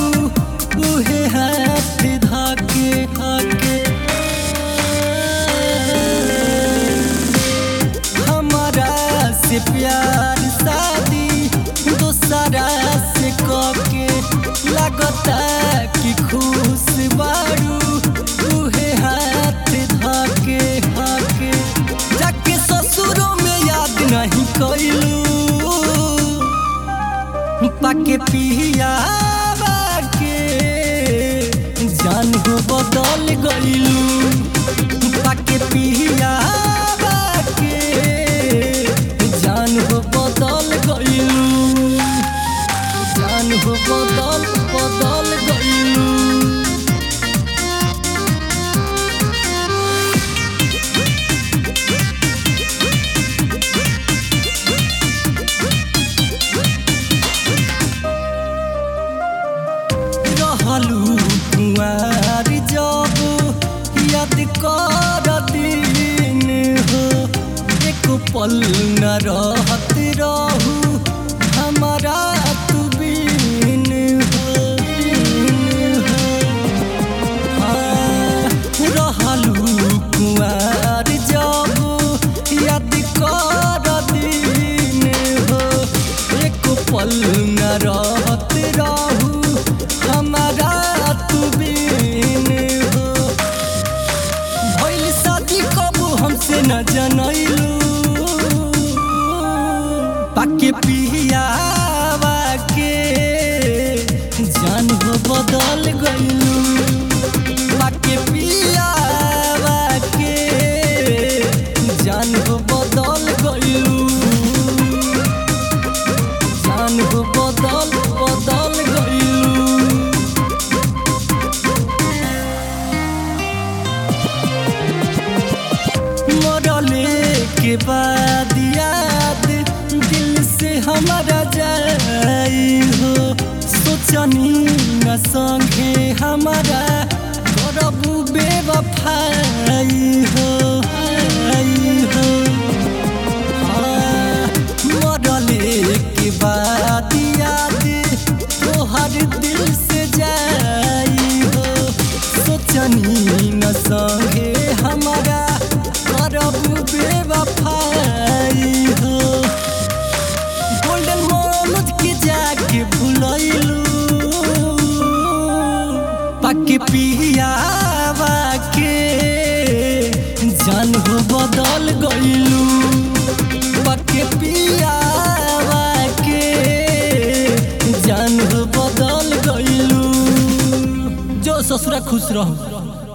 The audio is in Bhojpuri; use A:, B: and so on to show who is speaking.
A: उहे हाथ धाके धाके हमारा से प्यार शादी दोसरा से कके लगता कि खुश बारू उहे हाथ धाके धाके जाके ससुरों में याद नहीं कैलू पाके पिया के जान हो बदल गईलू पाके पिया के जान हो बदल गईलू जान हो बदल बदल गईलू रहलू कुंवार जब याद कर दिन हो एक पल न रहत रहू हमारा तू बिन हो बिन हो हाँ, रहलू कुंवार जब याद कर दिन हो एक पल न रहत रहू हमारा तू बिन हो भइल शादी कबू हमसे न जनैलू पाके पियावा के जान हो बदल गईलू पाके पियावा के जान हो बदल गईलू जान हो बदल बदल गईलू मरले के बाद याद दिल से हमारा जाई हो सोचनी न संगे हमारा करबू बेवफाई हो आई हो हाँ, मरले के बाद याद तोहर दिल से जाई हो सोचनी न संगे हमारा करब बेवफाई हो गोल्डन मनोज के जाके भुलैलू पके पियावा के जान हो बदल गईलू पके पियावा के जान हो बदल गईलू जो ससुरा खुश रहो